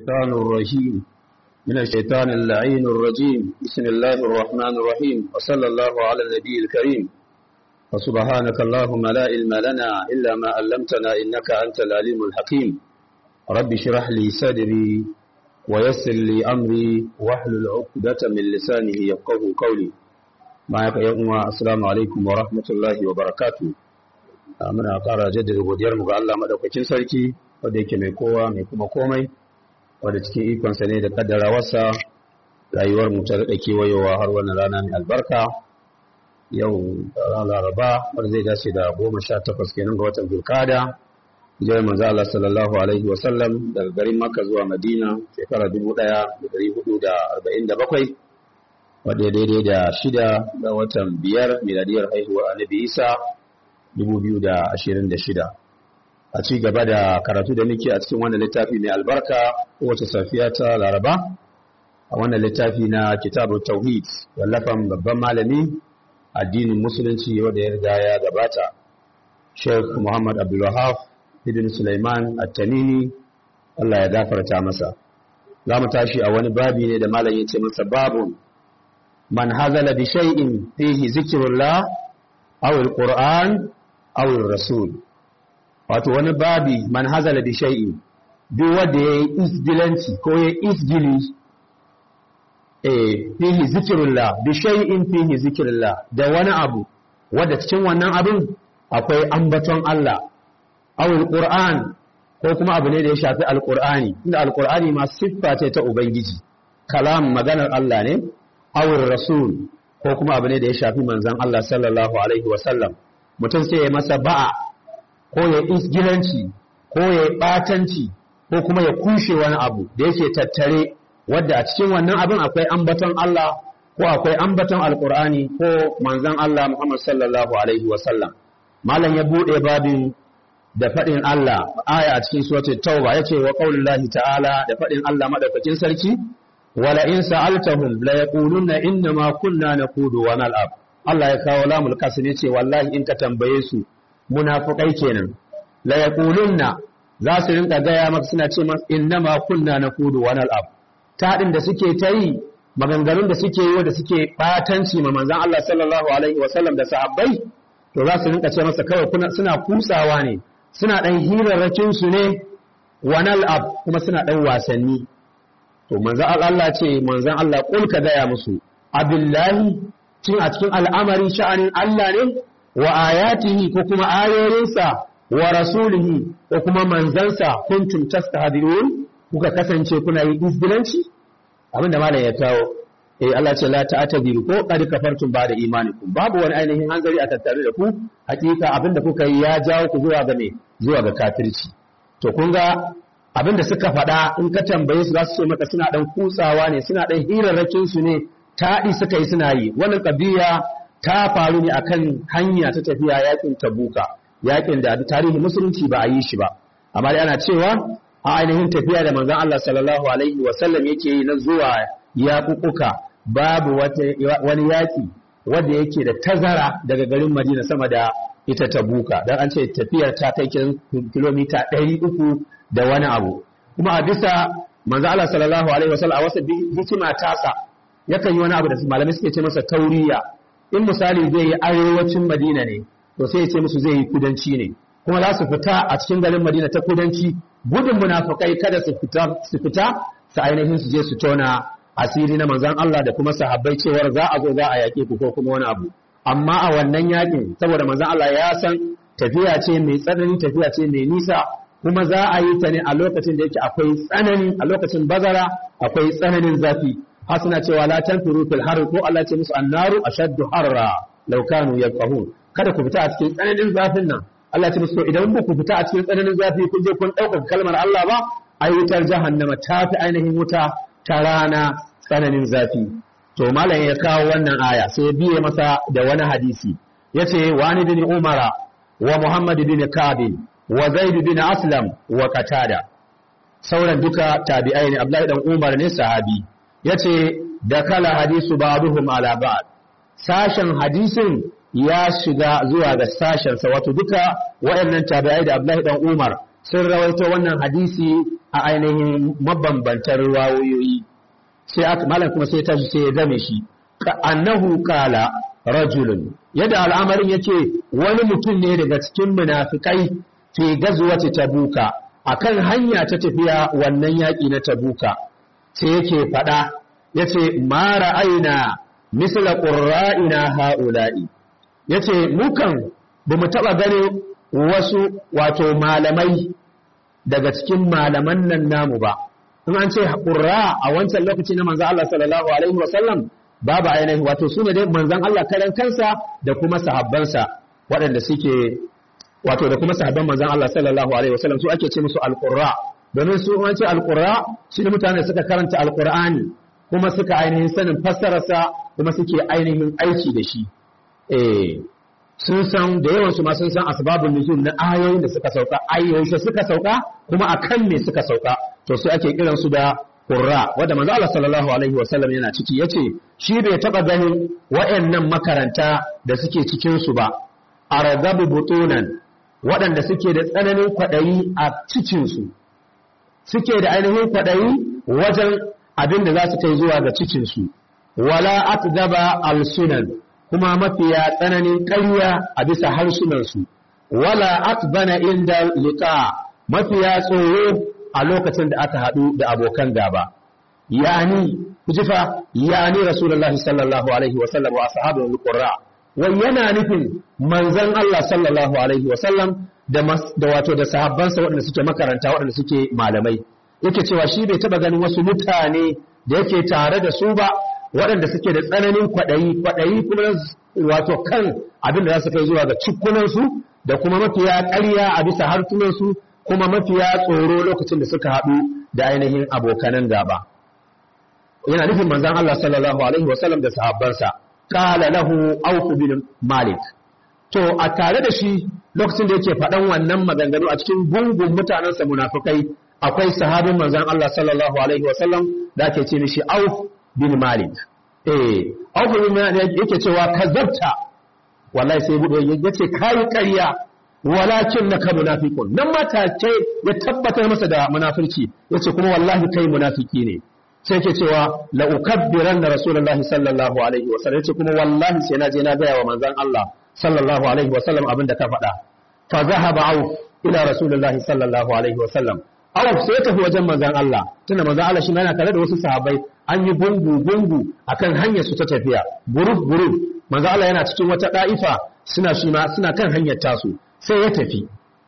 الشيطان الرجيم من الشيطان اللعين الرجيم بسم الله الرحمن الرحيم وصلى الله على النبي الكريم وسبحانك اللهم لا علم لنا إلا ما علمتنا إنك أنت العليم الحكيم رب اشرح لي صدري ويسر لي أمري واحلل عقدة من لسانه يفقه قولي معك يا أمة السلام عليكم ورحمة الله وبركاته muna ƙara jaddada godiyarmu ga Allah madaukakin sarki wanda yake mai kowa mai kuma komai wanda cikin ikonsa ne da kaddarawarsa rayuwar mu ta daɗa kewayowa har wannan rana mai albarka yau ran laraba wanda zai dace da goma sha takwas kenan ga watan zulkada hijirar manzo Allah sallallahu alaihi wa sallam daga garin Makka zuwa Madina shekara dubu ɗaya da ɗari hudu da arba'in da bakwai wanda ya daidai da shida ga watan biyar miladiyar haihuwa annabi Isa 2026 a ci gaba da karatu da muke a cikin wannan littafi mai albarka kowace safiya ta laraba a wannan littafi na kitabu tauhid wallafan babban malami addinin musulunci wanda ya riga ya gabata sheikh muhammad abdulwahab ibn sulaiman at-tamimi Allah ya gafarta masa za mu tashi a wani babi ne da malam ya ce masa babun man hazala bi shay'in fihi zikrullah aw al-qur'an awul rasul wato wani babi man hazala bi shay'i duk wanda yayi isdilanci ko yayi isdili eh fihi zikrullah bi shay'in fihi zikrullah da wani abu wanda cikin wannan abin akwai ambaton Allah awul qur'an ko kuma abu ne da ya shafi alqur'ani inda alqur'ani ma siffa ce ta ubangiji kalam maganar Allah ne awul rasul ko kuma abu ne da ya shafi manzon Allah sallallahu alaihi wa sallam mutum sai ya masa ba'a ko ya isgilanci ko ya ɓatanci ko kuma ya kushe wani abu da yake tattare wadda a cikin wannan abin akwai ambaton Allah ko akwai ambaton alkur'ani ko manzon Allah Muhammad sallallahu alaihi wasallam malam ya buɗe babin da faɗin Allah aya a cikin suratul tauba yace wa qaulillahi ta'ala da faɗin Allah madaukakin sarki wala in sa'altahum la yaquluna inna ma kunna naqudu wa nal'ab Allah ya kawo lamul kasim yace wallahi in ka tambaye su munafikai kenan la yaqulunna za su rinka gaya maka suna ce maka innama kunna nakudu wa nal'ab tadin da suke ta yi maganganun da suke yi da suke batanci ma manzon Allah sallallahu alaihi wa sallam da sahabbai to za su rinka ce masa kawai kuna suna kusawa ne suna dan hirarrakin su ne wa nal'ab kuma suna dan wasanni to manzon Allah ce manzon Allah kul ka gaya musu abillahi cin a cikin al'amari sha'anin Allah ne wa ayatihi ko kuma ayoyinsa wa rasulihi ko kuma manzansa kuntum tastahdirun kuka kasance kuna yin izgilanci abinda malam ya kawo eh Allah ce la ta'tadiru ko qad kafartum ba'da imanikum babu wani ainihin hanzari a tattare da ku hakika abinda kuka yi ya jawo ku zuwa ga me zuwa ga kafirci to kun ga abinda suka faɗa in ka tambaye su za su ce maka suna dan kutsawa ne suna dan hirarrakin su ne taɗi suka yi suna yi wannan ƙabiya ta faru ne akan hanya ta tafiya yakin tabuka yakin da tarihi musulunci ba a yi shi ba amma dai ana cewa a ainihin tafiya da manzon Allah sallallahu alaihi wa sallam yake yi na zuwa yaƙuƙuka babu wani yaƙi wanda yake da tazara daga garin Madina sama da ita tabuka dan an ce tafiyar ta kai kilomita ɗari uku da wani abu kuma a bisa manzon Allah sallallahu alaihi wa sallam a wasu hikima tasa yakan yi wani abu da malamai suke ce masa tauriya in misali zai yi arewacin madina ne to sai ya ce musu zai yi kudanci ne kuma za su fita a cikin garin madina ta kudanci gudun munafukai kada su fita su fita su ainihin su je su tona asiri na manzon Allah da kuma sahabbai cewar za a zo za a yaƙe ku ko kuma wani abu amma a wannan yaƙin saboda manzon Allah ya san tafiya ce mai tsanani tafiya ce mai nisa kuma za a yi ta ne a lokacin da yake akwai tsanani a lokacin bazara akwai tsananin zafi har suna cewa la tanfiru fil har ko Allah ce musu annaru ashaddu harra law kanu yafqahun kada ku fita a cikin tsananin zafin nan Allah ce musu idan ba ku fita a cikin tsananin zafi kun je kun dauka kalmar Allah ba ai wutar jahannama ta fi ainihin wuta ta rana tsananin zafi to malam ya kawo wannan aya sai ya biye masa da wani hadisi yace wani bin umara wa muhammad bin kabin wa zaid bin aslam wa qatada sauran duka tabi'ai ne abdullahi dan umar ne sahabi ya ce da kala hadisu ba duhum ala ba'd sashen hadisin ya shiga zuwa ga sashensa wato duka waɗannan tabi'ai da Abdullahi dan Umar sun rawaito wannan hadisi a ainihin mabambantar riwayoyi sai aka malam kuma sai tashi sai ya game shi ka annahu qala rajulun yadda al'amarin yake wani mutum ne daga cikin munafikai fi gazwati tabuka akan hanya ta tafiya wannan yaki na tabuka sai yake fada yace ma ra'ayna misla qurra'ina ha'ula'i yace mukan bamu taba gane wasu wato malamai daga cikin malaman nan namu ba in an ce qurra a wancan lokaci na manzo Allah sallallahu alaihi wasallam babu ainihin wato su ne dai manzon Allah karan kansa da kuma sahabbansa waɗanda suke wato da kuma sahabban manzon Allah sallallahu alaihi wasallam su ake ce musu alqurra domin su an ce alqurra shi ne mutane suka karanta alqur'ani kuma suka ainihin sanin fassararsa kuma suke ainihin aiki da shi eh sun san da yawan su ma sun san asbabun nuzul na ayoyin da suka sauka ayoyin suka sauka kuma akan me suka sauka to sai ake kiran su da qurra wanda manzo Allah sallallahu alaihi wasallam yana ciki yace shi bai taba ganin wayannan makaranta da suke cikin su ba aradabu butunan waɗanda suke da tsananin kwaɗayi a cikin su suke da ainihin kwaɗayi wajen abin da za su kai zuwa ga cikin su wala atdaba alsunan kuma mafiya tsananin ƙarya a bisa harsunansu wala atbana inda liqa mafiya tsoro a lokacin da aka haɗu da abokan gaba yani kujifa yani rasulullahi sallallahu alaihi wa sallam wa ashabu alqurra wai yana nufin manzon Allah sallallahu alaihi wa sallam da da wato da sahabbansa waɗanda suke makaranta waɗanda suke malamai yake cewa shi bai taba ganin wasu mutane da yake tare da su ba waɗanda suke da tsananin kwaɗayi kwaɗayi kuma wato kan abin da za su kai zuwa ga cikunansu da kuma mafiya ƙarya a bisa harsunansu kuma mafiya tsoro lokacin da suka haɗu da ainihin abokanan gaba yana nufin manzan Allah sallallahu alaihi wasallam da sahabbansa qala lahu auf bin malik to a tare da shi lokacin da yake faɗan wannan maganganu a cikin gungun mutanensa munafikai akwai sahabin manzan Allah sallallahu alaihi wasallam da ake ce mishi auf bin malik eh auf bin malik yake cewa kazabta wallahi sai bude yace kai ƙarya walakin naka munafiqun nan mata ce ya tabbatar masa da munafirci yace kuma wallahi kai munafiki ne sai yake cewa la ukabbiranna rasulullahi sallallahu alaihi wasallam yace kuma wallahi sai na je na ga wa manzon Allah sallallahu alaihi wasallam abinda ka faɗa fa zahaba auf ila rasulullahi sallallahu alaihi wasallam Auf sai ya tafi wajen manzan Allah tunda manzan Allah shi yana tare da wasu sahabbai an yi gungu gungu akan hanyar su ta tafiya guruf guruf manzan Allah yana cikin wata da'ifa suna shi ma suna kan hanyar tasu sai ya tafi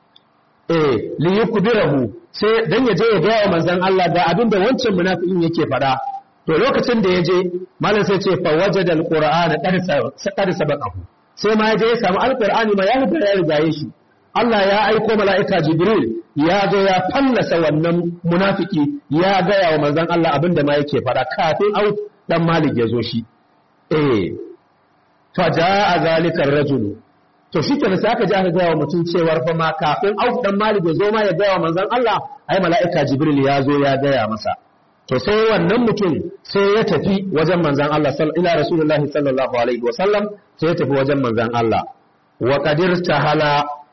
eh li yukbirahu sai dan ya je ya ga wa manzan Allah ga abin da wancan munafikin yake faɗa to lokacin da ya je malam sai ce fa wajada alqur'ana qad sabaqahu sai ma ya je ya samu alqur'ani ma ya riga ya rigaye shi Allah ya aiko mala'ika Jibril ya zo ya fallasa wannan munafiki ya gaya wa manzan Allah abinda ma yake fara kafin au dan Malik ya zo shi. Eh, fa a zalikar rajulu. To shi kenan sai aka ji aka gaya wa mutum cewar fa ma kafin au dan Malik ya zo ma ya gaya wa manzan Allah ai mala'ika Jibril ya zo ya gaya masa. To sai wannan mutum sai ya tafi wajen manzan Allah ila Rasulullahi sallallahu alaihi wa sallam sai ya tafi wajen manzan Allah. Wa qadir tahala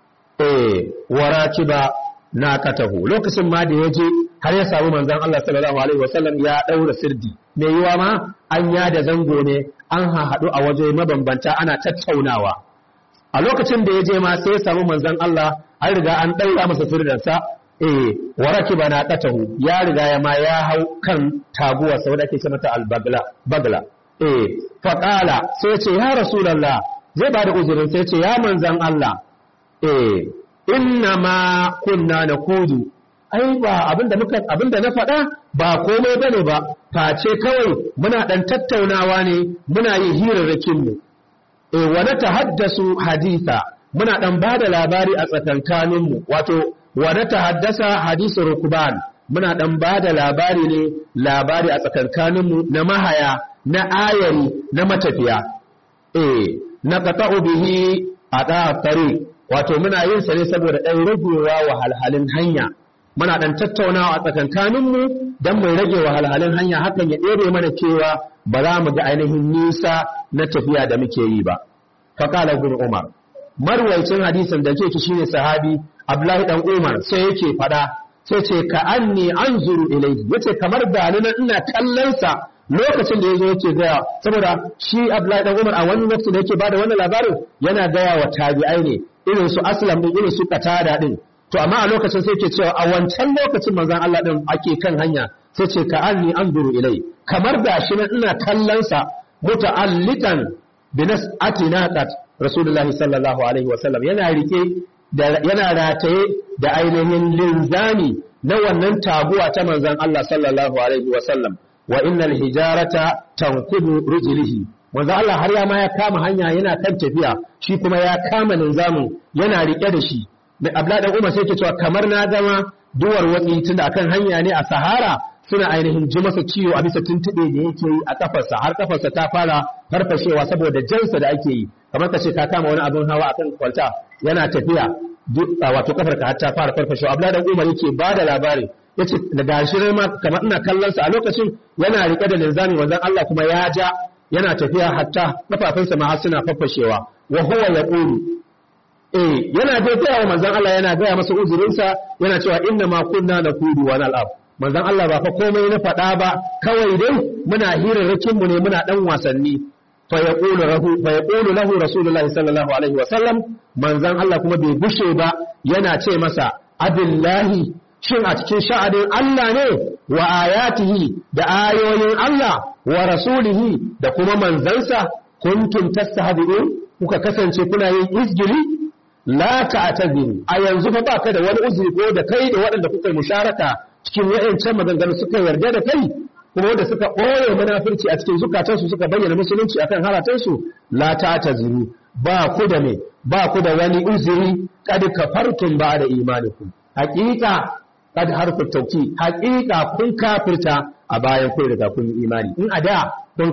eh warakiba na katahu lokacin ma da ya je har ya samu manzon Allah sallallahu alaihi wasallam ya daura sirdi me yiwa ma an ya da zango ne an haɗu a waje mabambanta ana tattaunawa a lokacin da ya je ma sai ya samu manzon Allah an riga an daura masa sirdansa eh warakiba na katahu ya riga ya ma ya hau kan taguwa sau da ake ce mata albagla bagla eh faqala sai ce ya rasulullah zai ba da uzurin sai ce ya manzon Allah eh inna ma kunna na kudu ai ba abinda muka abinda na faɗa ba komai bane ba face kawai muna dan tattaunawa ne muna yin hirarrakin mu eh wa na tahaddasu haditha muna dan bada labari a tsakankanin mu wato wa na tahaddasa hadisu rukban muna dan bada labari ne labari a tsakankanin mu na mahaya na ayari na matafiya eh na qata'u bihi ada tariq wato muna yin sa ne saboda ɗan ragewa wahalhalin hanya muna ɗan tattaunawa a tsakankaninmu don mu rage wahalhalin hanya hakan ya ɗere mana cewa ba za mu ga ainihin nisa na tafiya da muke yi ba faƙala ibn umar marwaicin hadisin da ke shine sahabi Abdullahi dan Umar sai yake fada sai ce ka anni anzuru ilayhi yace kamar da ni nan ina kallon sa lokacin da yazo yake gaya saboda shi Abdullahi dan Umar a wani lokaci da yake bada wannan labarin yana gaya wa tabi'ai ne irin su Aslam din irin su Qatada din to amma a lokacin sai yake cewa a wancan lokacin manzon Allah din ake kan hanya sai ce ka anni anzuru ilayhi kamar da shi nan ina kallon sa muta'allikan binas atinaqat rasulullahi sallallahu alaihi wasallam yana rike yana rataye da ainihin linzami na wannan taguwa ta manzon Allah sallallahu alaihi wasallam wa innal hijarata tankubu rijlihi manzon Allah har ya ma ya kama hanya yana kan tafiya shi kuma ya kama linzamin yana rike da shi da Abdullahi dan Umar sai ke cewa kamar na zama duwar watsi tunda akan hanya ne a Sahara suna ainihin ji masa ciwo a bisa tuntuɓe da yake yi a kafarsa har kafarsa ta fara farfashewa saboda jansa da ake yi kamar ka ce ka kama wani abin hawa akan kwalta yana tafiya wato kafar ka har ta fara farfashewa Abdullahi dan Umar yake ba da labari yace daga shi ma kamar ina kallon sa a lokacin yana rike da linzami wanzan Allah kuma ya ja yana tafiya hatta kafafunsa ma har suna farfashewa wa huwa yaqulu eh yana dai gaya wa manzon Allah yana gaya masa uzurinsa yana cewa inna ma kunna nakudu wa nal'ab manzon Allah ba fa komai na faɗa ba kawai dai muna hirarrakin mu ne muna dan wasanni fa yaqulu lahu fa yaqulu lahu rasulullahi sallallahu alaihi wa sallam manzon Allah kuma bai gushe ba yana ce masa abillahi shin a cikin sha'anin Allah ne wa ayatihi da ayoyin Allah wa rasulihi da kuma manzansa kuntum tastahdi'un kuka kasance kuna yin izgili la ta'taziru a yanzu fa baka da wani uzuri ko da kai da waɗanda kuka yi musharaka cikin wayancan maganganu suka yarda da kai kuma wanda suka ɓoye munafurci a cikin zukatansu suka bayyana musulunci akan halatansu la ta'taziru ba ku da me ba ku da wani uzuri kad kafartum ba da imanikum haqiqa kad harfu tauki haqiqa kun kafirta a bayan kun riga kun yi imani in a da kun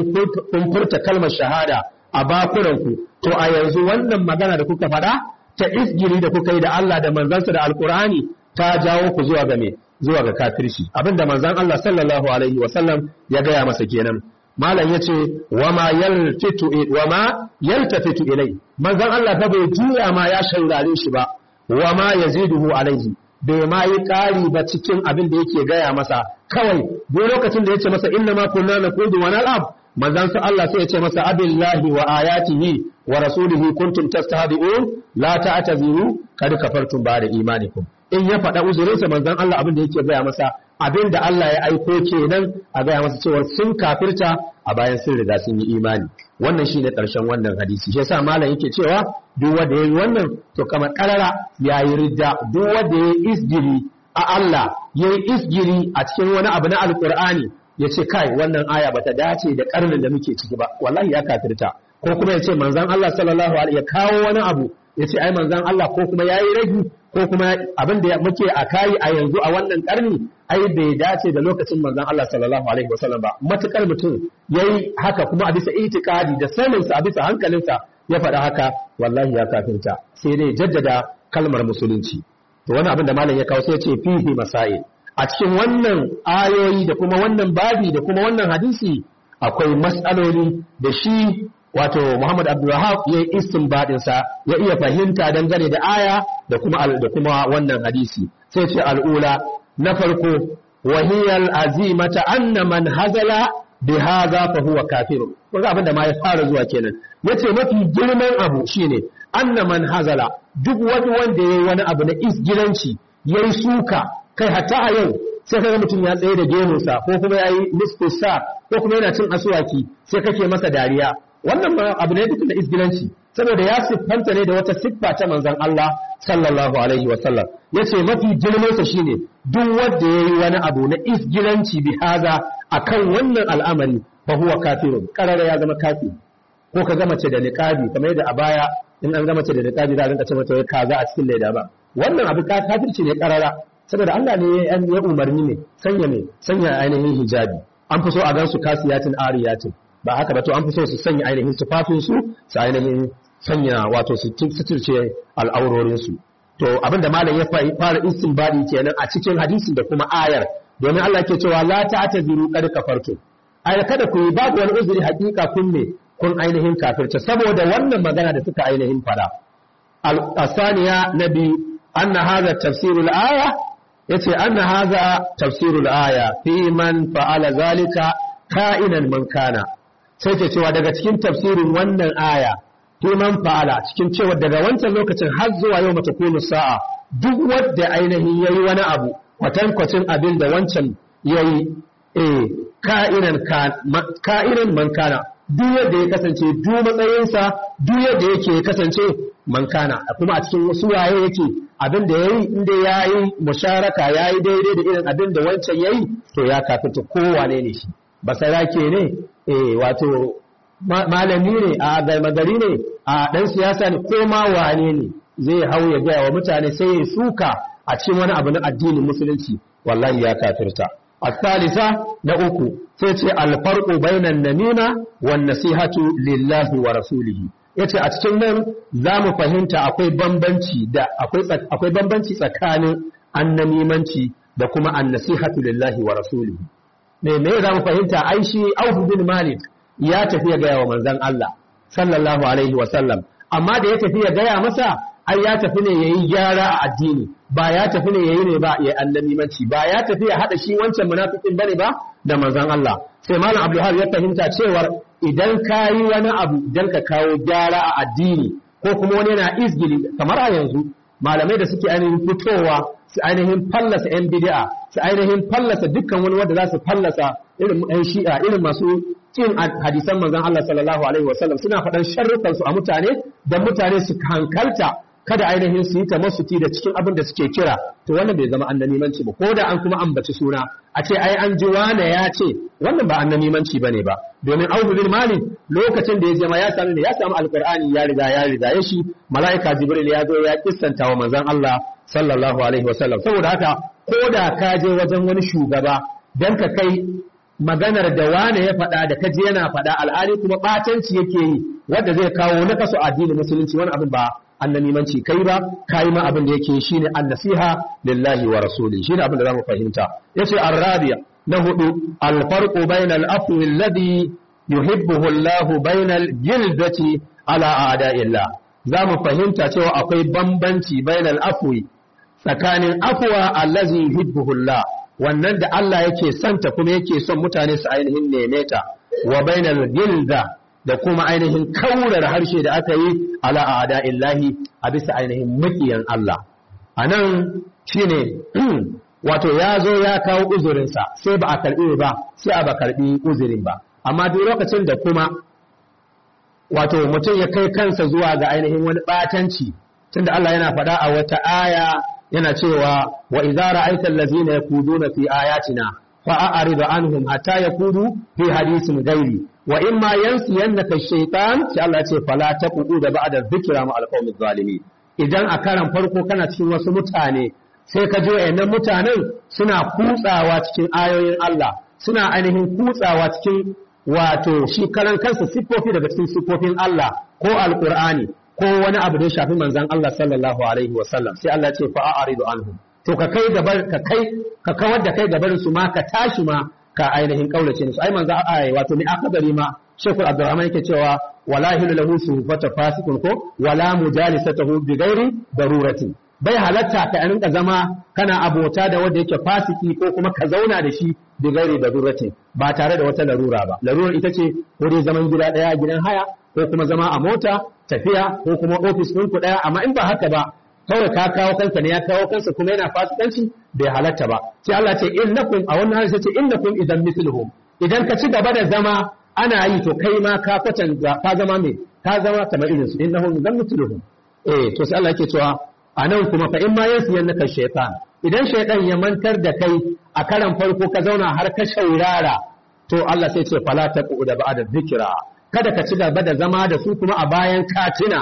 kun furta kalmar shahada a bakunanku to a yanzu wannan magana da kuka faɗa ta isgiri da kuka yi da Allah da manzansa da alkur'ani ta jawo ku zuwa ga me zuwa ga kafirci abinda manzan Allah sallallahu alaihi wasallam ya gaya masa kenan malam yace wama yaltitu wama yaltafitu ilai manzan Allah fa bai juya ma ya shaurare shi ba wama yaziduhu alaihi bai ma yi ƙari ba cikin abin da yake gaya masa kawai duk lokacin da yace masa inna ma kunna nakudu wa nal'ab manzan sa Allah sai ya ce masa abillahi wa ayatihi wa rasulihi kuntum tastahdi'un la ta'taziru kad kafartum ba'da imanikum in ya faɗa uzurinsa manzan Allah abin da yake gaya masa abin da Allah ya aiko kenan a gaya masa cewa sun kafirta a bayan sun riga sun yi imani wannan shine ƙarshen wannan hadisi shi yasa malam yake cewa duk wanda yayi wannan to kamar karara yayi ridda duk wanda yayi isgiri a Allah yayi isgiri a cikin wani abu na alqur'ani ya ce kai wannan aya bata dace da karnin da muke ciki ba wallahi ya kafirta ko kuma ya ce manzan Allah sallallahu alaihi ya kawo wani abu ya ce ai manzan Allah ko kuma yayi ragi ko kuma abin da muke a kai a yanzu a wannan karni ai bai dace da lokacin manzan Allah sallallahu alaihi wasallam ba matukar mutum yayi haka kuma a bisa itikadi da saninsa a bisa hankalinsa ya faɗa haka wallahi ya kafirta sai dai jaddada kalmar musulunci to wani abin da malam ya kawo sai ya ce fihi masail a cikin wannan ayoyi da kuma wannan babi da kuma wannan hadisi akwai matsaloli da shi wato Muhammad Abdulwahab ya yi istinbadin sa ya iya fahimta dangane da aya da kuma da kuma wannan hadisi sai ce al'ula na farko wahiyal azimata anna man hazala bi hadha fa huwa kafir kun abin da ma ya fara zuwa kenan yace mafi girman abu shine anna man hazala duk wani wanda yayi wani abu na isgilanci yayi suka kai hatta a yau sai kaga mutum ya tsaye da gemunsa ko kuma ya yi nisfusa ko kuma yana cin asuwaki sai kake masa dariya wannan ma abu ne duk da isgilanci saboda ya siffanta ne da wata siffa ta manzon Allah sallallahu alaihi wa sallam yace mafi girman sa shine duk wanda yayi wani abu na isgilanci bi haza akan wannan al'amari fa huwa kafirun karara ya zama kafiri ko ka ga mace da niqabi kamar yadda a baya in an ga mace da niqabi za a rinka ce mata kaza a cikin leda ba wannan abu kafirci ne karara saboda Allah ne ya umarni ne sanya ne sanya ainihin hijabi an fi so a gansu kasiyatin ariyatin ba haka ba to an fi so su sanya ainihin tufafin su su ainihin sanya wato su suturce al'aurorin su to abinda malam ya fara istinbadi kenan a cikin hadisin da kuma ayar domin Allah ke cewa la ta'taziru qad kafartum ai kada ku yi babu wani uzuri hakika kun ne kun ainihin kafirta saboda wannan magana da suka ainihin fada al-asaniya nabi anna hadha tafsirul aya yace anna hadha tafsirul aya fi man fa'ala zalika ka'inan man kana sai ke cewa daga cikin tafsirin wannan aya fi man fa'ala cikin cewa daga wancan lokacin har zuwa yau mata kunu sa'a duk wanda ainihin yayi wani abu kwatankwacin abin da wancan yayi eh ka'inan ka'inan man kana duk yadda ya kasance duk matsayinsa duk yadda yake kasance man kana kuma a cikin wasu waye yake abin da yayi inda yayi musharaka yayi daidai da irin abin da wancan yayi to ya kafita kowane ne shi basarake ne eh wato malami ne a gari ne a dan siyasa ne ko ma wane ne zai hau ya gaya wa mutane sai ya suka a cikin wani abu na addinin musulunci wallahi ya kafirta الثالثة نأكو سيتي الفرق بين النميمة والنصيحة لله ورسوله yace a cikin nan za mu fahimta akwai bambanci da akwai bambanci tsakanin annamimanci da kuma annasihatu lillahi wa rasulihi me me za mu fahimta ai shi Auf bin Malik ya tafi ya gaya wa manzon Allah sallallahu alaihi wa sallam amma da ya tafi ya gaya masa ai ya tafi ne yayi gyara a addini ba ya tafi ne yayi ne ba ya annamimanci ba ya tafi ya hada shi wancan munafikin bane ba da manzon Allah sai malam Abdulhab ya fahimta cewar idan ka yi wani abu idan ka kawo gyara a addini ko kuma wani yana izgili kamar a yanzu malamai da suke ainihin fitowa su ainihin fallasa yan bid'a su ainihin fallasa dukkan wani wanda za su fallasa irin yan shi'a irin masu cin hadisan manzon Allah sallallahu alaihi wasallam suna faɗan sharrukan su a mutane dan mutane su hankalta kada ainihin su yi tamassuki da cikin abin da suke kira to wannan bai zama annamimanci ba ko da an kuma ambaci suna a ce ai an ji wane ya ce wannan ba annamimanci bane ba domin Abu bin Malik lokacin da ya je ma ya samu ne ya samu alqur'ani ya riga ya riga ya shi malaika Jibril ya zo ya kissanta wa manzon Allah sallallahu alaihi wasallam saboda haka ko da ka je wajen wani shugaba dan ka kai maganar da wane ya faɗa da kaji yana faɗa al'ali kuma ɓatanci yake yi wanda zai kawo na kaso addinin musulunci wani abin ba annamimanci kai ba kai ma abin da yake shine annasiha lillahi wa rasuli shine abin da zamu fahimta yace arabiya na hudu alfarqu bainal afwi alladhi yuhibbuhu Allahu bainal jildati ala a'da'illah zamu fahimta cewa akwai bambanci bainal afwi tsakanin afwa allazi yuhibbuhu Allah wannan da Allah yake santa kuma yake son mutane su ainihin neme ta wa bainal gilda da kuma ainihin kaurar harshe da aka yi ala a'da illahi a bisa ainihin makiyan Allah a nan shi ne wato ya zo ya kawo uzurinsa sai ba a karɓi ba sai a ba karɓi uzurin ba amma duk lokacin da kuma wato mutum ya kai kansa zuwa ga ainihin wani ɓatanci tunda Allah yana faɗa a wata aya yana cewa wa idza ra'aita allazina yakuduna fi ayatina fa'arid anhum hatta yakudu fi hadisin gairi wa in ma yansiyannaka shaytan sai Allah ce fala taqudu da ba'da dhikra ma alqawmi zalimi idan a karan farko kana cikin wasu mutane sai ka ji wayannan mutanen suna kutsawa cikin ayoyin Allah suna ainihin kutsawa cikin wato shi karan kansa siffofi daga cikin siffofin Allah ko alqur'ani ko wani abu da ya shafi manzon Allah sallallahu alaihi wa sallam sai Allah ce fa'aridu anhum to ka kai gabar ka kai ka kawar da kai gabarin su ma ka tashi ma ka ainihin kaulace su ai manzo ai wato ni akadari ma Sheikhul Abdurrahman yake cewa wala hilu lahu suhbata fasikun ko wala mujalisatahu bi ghairi darurati bai halatta ka rinka zama kana abota da wanda yake fasiki ko kuma ka zauna da shi bi ghairi darurati ba tare da wata larura ba larurar ita ce ko dai zaman gida daya gidan haya ko kuma zama a mota tafiya ko kuma ofis ɗinku ɗaya amma in ba haka ba kawai ka kawo kansa ne ya kawo kansa kuma yana fasikanci bai halatta ba sai Allah ce innakum a wannan hadisi ce innakum idan mithluhum idan ka ci gaba da zama ana yi to kai ma ka kwatanta ka zama me ka zama kamar irin su innahum idan mithluhum eh to sai Allah yake cewa anan kuma fa in ma yansiyannaka shaytan idan shaytan ya mantar da kai a karan farko ka zauna har ka shaurara to Allah sai ce fala taqu da ba'da dhikra kada ka ci gaba da zama da su kuma a bayan katina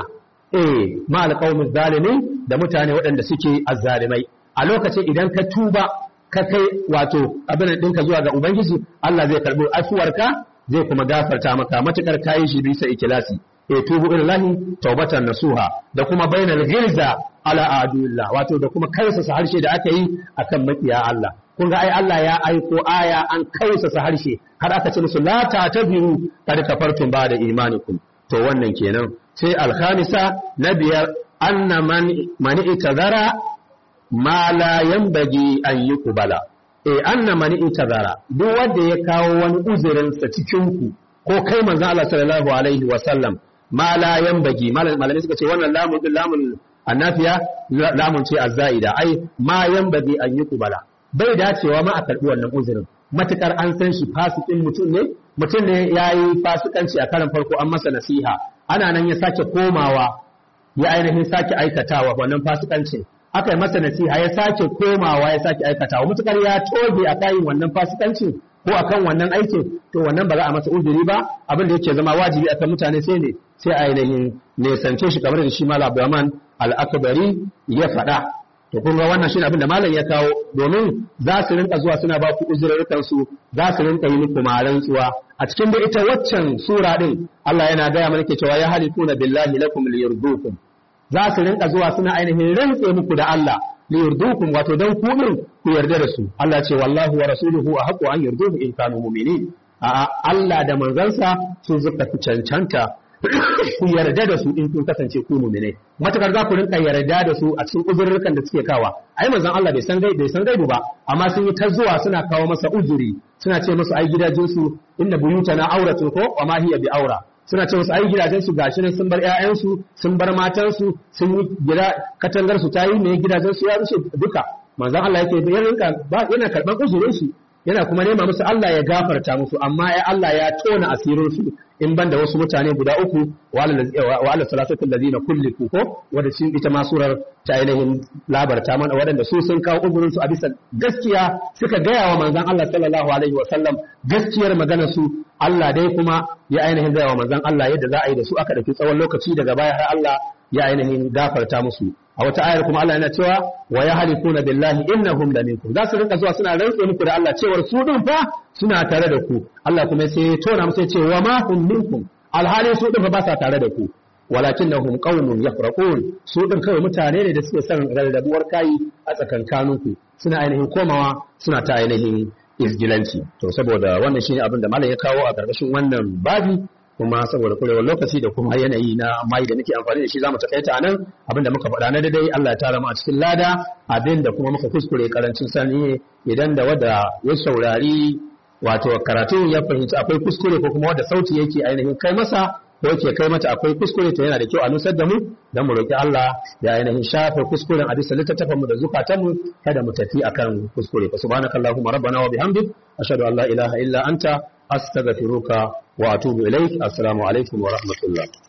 eh ma alqaumiz zalimin da mutane waɗanda suke azzalimai a lokacin idan ka tuba ka kai wato abin ɗinka zuwa ga ubangiji Allah zai karɓi afuwarka zai kuma gafarta maka matukar kayi shi bisa ikilasi e tubu ilallahi taubatan nasuha da kuma bainal ghilza ala adullah wato da kuma karsasa harshe da aka yi akan makiya Allah kun ga ai Allah ya aiko aya an kausasa harshe har aka ce musu la ta tabiru kad kafartum ba da imanikum to wannan kenan sai alkhamisa na biyar anna man man itazara ma la yanbaghi an yuqbala eh anna man itazara duk wanda ya kawo wani uzurin sa cikin ku ko kai manzo Allah sallallahu alaihi wa sallam ma la yanbaghi malamai suka ce wannan lamun lamun annafiya lamun ce azzaida ai ma yanbaghi an yuqbala bai dacewa ma a karbi wannan uzurin matukar an san shi fasikin mutum ne mutum ne yayi fasikanci a karan farko an masa nasiha ana nan ya sake komawa ya ainihin sake aikatawa wannan fasikancin aka yi masa nasiha ya sake komawa ya sake aikatawa mutukar ya toge a kayin wannan fasikancin ko akan wannan aikin to wannan ba za a masa uzuri ba abin da yake zama wajibi akan mutane sai ne sai ainihin nesance shi kamar da shi malam Abdurrahman al-Akbari ya faɗa to kun ga wannan shine abin da malam ya kawo domin za su rinka zuwa suna ba ku uzurrukan su za su rinka yi muku rantsuwa a cikin da ita waccan sura din Allah yana gaya mana ke cewa ya halifuna billahi lakum liyurdukum za su rinka zuwa suna ainihin rantse muku da Allah liyurdukum wato dan ku din ku yarda da su Allah ce wallahu wa rasuluhu ahqqu an yurduhu in kanu mu'minin a Allah da manzansa sun zuka fi cancanta ku yarda da su in kun kasance ku mu'mine matakar za ku rinka yarda da su a cikin uzurrukan da suke kawa ai manzon Allah bai san bai san gaibu ba amma sun yi ta zuwa suna kawo masa uzuri suna ce musu ai gidajen su inna buyutana auratun ko wa ma hiya bi aura suna ce musu ai gidajen su gashi nan sun bar ƴaƴan su sun bar matan su sun yi gida katangar su tayi ne gidajen su ya rushe duka manzon Allah yake yana karban uzurin su yana kuma nema musu Allah ya gafarta musu amma ya Allah ya tona asirin su in ban da wasu mutane guda uku wa ala salatatu alladhina kulliku ko wanda shi ita ma surar ta ainihin labarta mana waɗanda su sun kawo uzurin su a bisa gaskiya suka gaya wa manzon Allah sallallahu alaihi wa sallam gaskiyar maganar su Allah dai kuma ya ainihin gaya wa manzon Allah yadda za a yi da su aka dauki tsawon lokaci daga baya har Allah ya ainihin gafarta musu a wata ayar kuma Allah yana cewa wa yahlifuna billahi innahum la minkum za su rinka zuwa suna rantse muku da Allah cewar su din fa suna tare da ku Allah kuma sai ya tona musu ya ce wa ma hum minkum alhali su din fa ba sa tare da ku walakinnahum qaumun yafraqun su din kawai mutane ne da suke son rarrabuwar kai a tsakankaninku suna ainihin komawa suna ta ainihin izgilanci to saboda wannan shine abin da malam ya kawo a karkashin wannan babi kuma saboda kurewar lokaci da kuma yanayi na mai da muke amfani da shi zamu takaita anan abinda muka faɗa na daidai Allah ya tara mu a cikin lada abinda kuma muka kuskure karancin sani idan da wada ya saurari wato karatun ya fahimci akwai kuskure ko kuma wanda sauti yake ainihin kai masa ko yake kai mata akwai kuskure to yana da kyau a nusar da mu dan mu roki Allah ya ainihin shafe kuskuren a bisa littattafan mu da zukatan mu kada mu tafi akan kuskure fa subhanakallahumma rabbana wa bihamdik ashhadu an la ilaha illa anta astaghfiruka wa atubu ilaik assalamu alaikum wa rahmatullah